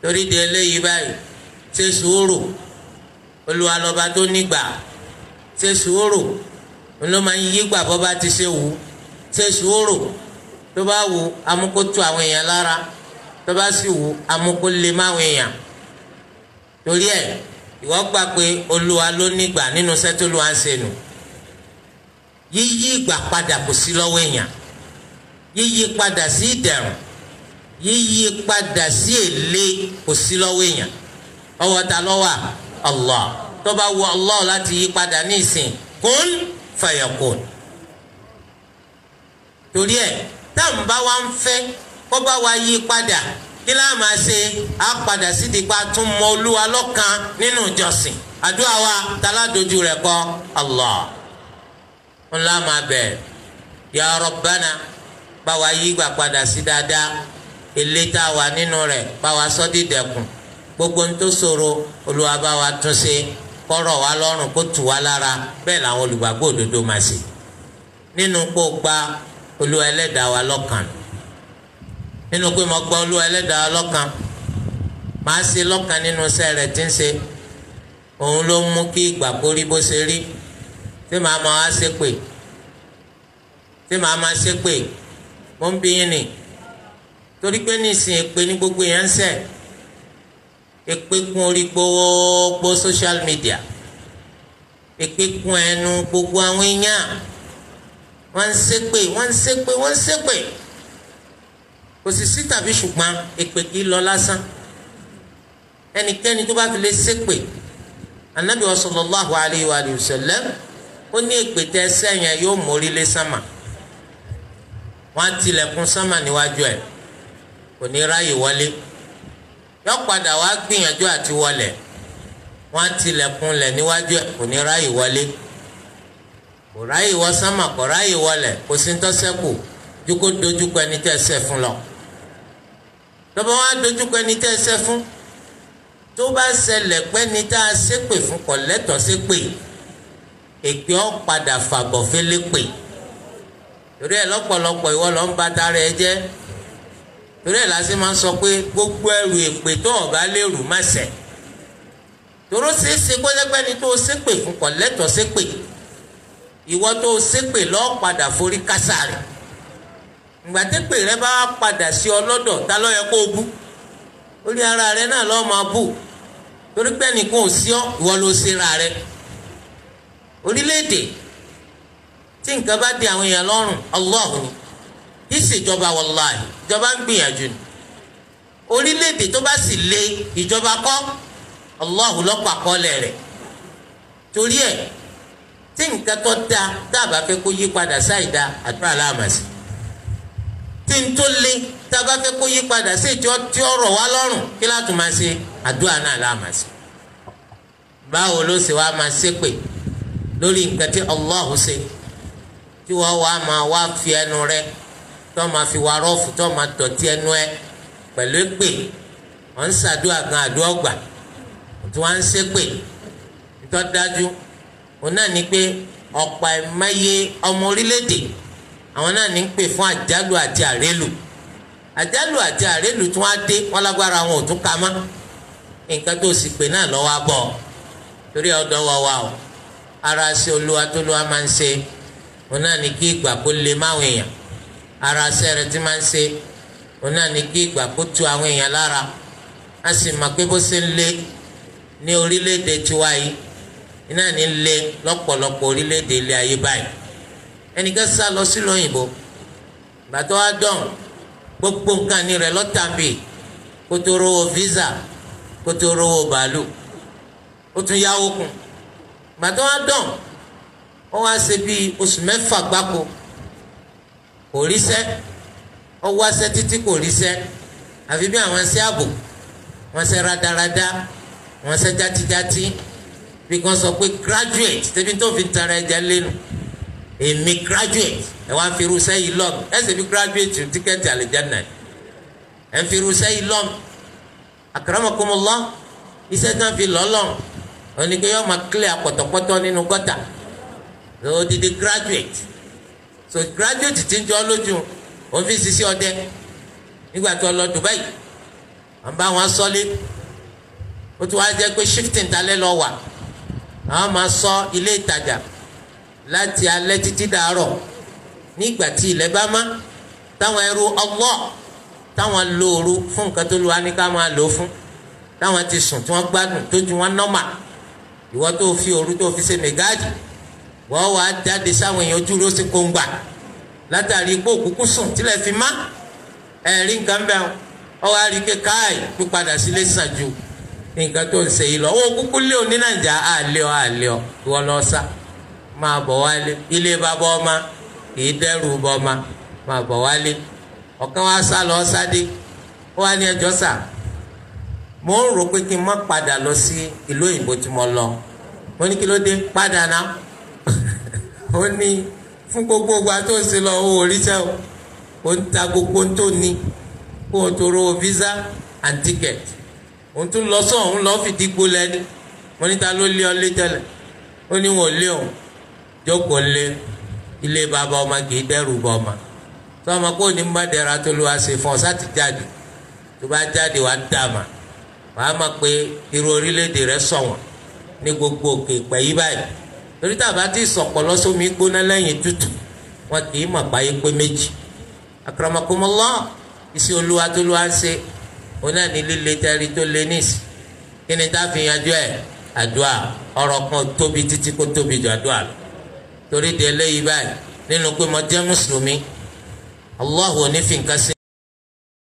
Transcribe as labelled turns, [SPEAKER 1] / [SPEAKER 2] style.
[SPEAKER 1] torí di eléyìí báyìí ṣe sùúrù olúwa lọ́ba tó nígbà ṣe sùúrù ló máa ń yí gbà bọ́ bá ti ṣe wù ú ṣe sùúrù tó bá wù amúkótó àwọn èèyàn lára tó bá sì wù amúkó lè má àwọn èèyàn torí ẹ ìwọ gbà pé olúwa ló nígbà nínú sẹ́tòlúwa ń ṣe nù yíyí ìgbà padà kò sí lọ́wọ́ èèyàn yíyí padà sí ìdẹ̀rùn yíyí padà sí èlé kò sí lọ́wọ́ èèyàn ọwọ́ ta lọ́wọ́ Allah tó bá wù Allah láti yí padà ní ìsìn kún fayakun torí ẹ táwọn bá wa ń fẹ́ kó bá wa yí padà kí láà máa ṣe á padà sídìí pa tún mọ olúwa lọ́kan nínú ìjọsìn àdúrà wa taládojú rẹ̀ kọ́ Allah ńlá máa bẹ̀ ya Rabbana bá wa yí gbà padà sí dáadáa ilé tá a wà nínú rẹ̀ bá wa sọ dídẹ̀kùn gbogbo ń tó ṣòro olúwa bá wa tún ṣe kọ́rọ̀ wa lọ́rùn kó tù wá lára bẹ́ẹ̀ làwọn olùgbàgbọ́ òdodo máa ṣe nínú kó gba olúwa ẹlẹ́dàá wa lọ́kàn nínú pé mo gba olúwa ẹlẹ́dàá wa lọ́kàn máa ṣe lọ́kàn nínú iṣẹ́ rẹ̀ tí ń ṣe òun ló mú kí ìgbà kó rí bó ṣe rí tí màá máa wá ṣépè tí màá máa ṣépè mo ń bí yín ni torí pé nísìnyí èpè ní gbogbo èèyàn ń ṣẹ̀ èpè kún orí gbogbo social media èpè kún ẹnu gbogbo àwọn èèyàn wọ́n ń ṣépè wọ́n ń ṣépè wọ́n ń ṣépè kò sì sí tàbí ṣùgbọ́n èpè kì í lọ lásán ẹnikẹ́ni tó bá fi lè ṣépè anabi wa sallallahu alayhi wa sallam ó ní èpè tẹ sẹ́yìn yóò mórí lé sánmà wọ́n á tilẹ̀kùn sánmà níwájú ẹ̀ kò ní ráyè wọlé yọ padà wá gbìyànjú àti wọlé wọ́n á tilẹ̀kùn lẹ̀ níwájú ẹ̀ kò ní ráyè wọlé kò ráyè wọ sánmà kò ráyè wọlé kò sí ntọ́sẹ́kù ju kó dojúkọ ẹni tẹ́ ṣẹ̀ fún lọ tọ́ba wá dojúkọ ẹni tẹ́ ṣẹ̀ fún tó bá ṣẹlẹ̀ pé ní tá a ṣépè fún kò lẹ́tọ̀ọ́ ṣépè èpè ọ́ padà fàbọ̀ fẹ́lẹ́ pè torí ẹ̀ lọ́pọ̀lọpọ̀ ìwọ lọ ń ba tara ẹ jẹ́ torí ẹ̀ lásì máa ń sọ pé gbogbo ẹrù èpè tó ọ̀bá lérù má ṣẹ̀ toró ṣeéṣe pẹ́lẹ́pẹ́ ni tó o ṣépè fún kò lẹ́tọ̀ọ́ ṣépè ìwọ tó o ṣépè lọ́ọ́ padà forí kásá rẹ̀ ìgbàdépè rẹ bá padà sí ọlọ́dọ̀ ta ló yẹ kó o bú orí ara rẹ náà lọ́ọ́ máa bù torí pé ẹnìkan ò sí ọ ìwọ ló ṣe ra rẹ orílẹ̀-èdè tí nǹkan bá di àwọn èèyàn lọ́rùn Allah ni ìṣèjọba wàláhì ìjọba ń gbìyànjú ni orílẹ̀-èdè tó bá sì lé ìjọba kọ́ Allah lọ́pàá kọ́lẹ̀ rẹ̀ torí ẹ̀ tí nǹkan tó da dábàá fẹ́ kó yí padà sáìdá àdúrà láàmàsì tí n tó lé dábàá fẹ́ kó yí padà sí ìjọ tí ó rọ̀ wá lọ́rùn kí látò máa ṣe àdúrà náà láàmàsì báwo ló ṣe wá máa ṣépè lórí nǹkan tí Allah ṣe tí wọ́n wá máa wá fi ẹnu rẹ tó máa fi wá rọ́ọ̀fù tó máa dọ̀tí ẹnu ẹ pẹ̀lú èpè wọ́n ń ṣàdúrà gan àdúrà gbà tí wọ́n ń ṣépè tó dájú òun náà ní pé ọ̀pọ̀ ẹ̀máyé ọmọ orílẹ̀-èdè àwọn náà ní ń pè fún àjálù àti àrélù àjálù àti àrélù tí wọ́n á dé wọ́n lágbára wọn ò tún ka mọ́ nǹkan tó sì pè náà lọ́wọ́ á bọ̀ torí ọ̀dọ́ wa wa o ara ṣe olúwa tó lúwa máa ń ṣe òun náà ní kí ìgbà kó lè máwọn èèyàn ara ṣe rẹ tí máa ń ṣe òun náà ní kí ìgbà kó tu àwọn èèyàn lára a sì mọ̀ pé bó ṣe ń lé ní orílẹ̀-èdè tiwa yìí iná ní lé lọ́pọ̀lọpọ̀ orílẹ̀-èdè ilé ayé báyìí ẹnìkan sá lọ sílùú òyìnbó gbàtọ́ wa dán gbogbo nǹkan ní rẹ̀ lọ́tàbí kó tó rówó visa kó tó rówó bàálù ó tún yáwó kún gbàtọ́ wa dán wọ́n wá ṣe bíi oṣù mẹ́fà gbáko kò ríṣẹ́ ó wáṣẹ́ títí kò ríṣẹ́ àfi bí àwọn ṣe ààbò wọ́n ṣe rádaràda wọ́n ṣe játíjátí bí wọ́n sọ pé graduate tẹ́bí tó fi tara ẹja lẹ́nu èmi graduate ẹ wá fi irúṣẹ́ yìí lọ́m ẹ sì fi graduate tíkẹ́ẹ̀tì àlìjáná ẹ fi irúṣẹ́ yìí lọ́m akramakumullah iṣẹ́ tí wọ́n fi lọ́lọ́m oníke yọ máa clear pọ̀tọ̀pọ̀tọ̀ nínú gọ́tà odidi graduate so graduate ti ń jọ lójú òun fi sisi ọdẹ nígbà tó lọ Dubai à ń bá wọn sọ́lé ó tún wá jẹ́ pé shifting talẹ́ lọ wà àwọn máa sọ ilé ìtajà láti alẹ́ títí dàárọ̀ nígbà tí ilẹ̀ bá má táwọn ẹrú Allah táwọn lóoru fún nǹkan tó lu wa ní ká máa lò ó fún táwọn ti sùn tí wọ́n gbádùn tó ju wọn nọ́mà ìwọ tó fi òru tó fi ṣe mẹgáàdì wọ́n wá jáde sáwọn èèyàn ojú ló sì kó ń gbà látàrí pé òkúkú sùn tílẹ̀ fi má ẹ̀rí nǹkan bẹ́ẹ̀ ọ wá rí i pé káàì pípadà sílé sàn ju nǹkan tó ń ṣe yìí lọ owó kúkú lé òní nàìjà àlẹ́ ọ àlẹ́ ọ ìwọ lọ sá máa bọ̀ wálé ilé bàbá ọma kìí dẹ́rù bọ́ ọma máa bọ̀ wálé ọ̀kan wá sá lọ sáde ó wá ní ẹjọ́ sà mo ń rò pé kí n má padà lọ sí ìlú òyìnbó tí mo lọ mo ní kí ló dé padà náà ó ní fún gbogbo ìgbà tó ń ṣe lọ owó oríṣẹ́ o ó ń ta gbogbo tó ní kó o tó ro visa and ticket òun tún lọ sọ òun lọ fìdí gbolẹ ní mo ní ta ló lé ọ lé tẹ́lẹ̀ ó ní wọn ò lé òun jókòó lé ilé bàbá ọmọ kì í dẹ́rù bọ ọmọ tó ọmọ kó ní mbàdẹ́ra tó ló wá ṣe fún ọ sáti jáde tó bá jáde wàá dàmà wàá mọ̀ pé irú orílẹ̀-èdè rẹ ṣọ̀wọ́n ní gbogbo òkè pẹ̀yì báyìí torí tàbá tí sọ̀pọ̀ lọ́sọ́mi gbóná lẹ́yìn tútù wọn kì í mọ̀ báyìí pé méjì akramakumullah iṣẹ́ olúwa tó ló wá ń ṣe òun náà ní líle tẹ́rí tó lé níìsì kí ni tá a fi yanjú ẹ̀ àdúrà ọ̀rọ̀ kan tóbi títí kó tóbi jù àdúrà lọ torí di eléyìí báyìí nínú pé mo jẹ́ mùsùlùmí Allah ò ní fi nǹkan sí.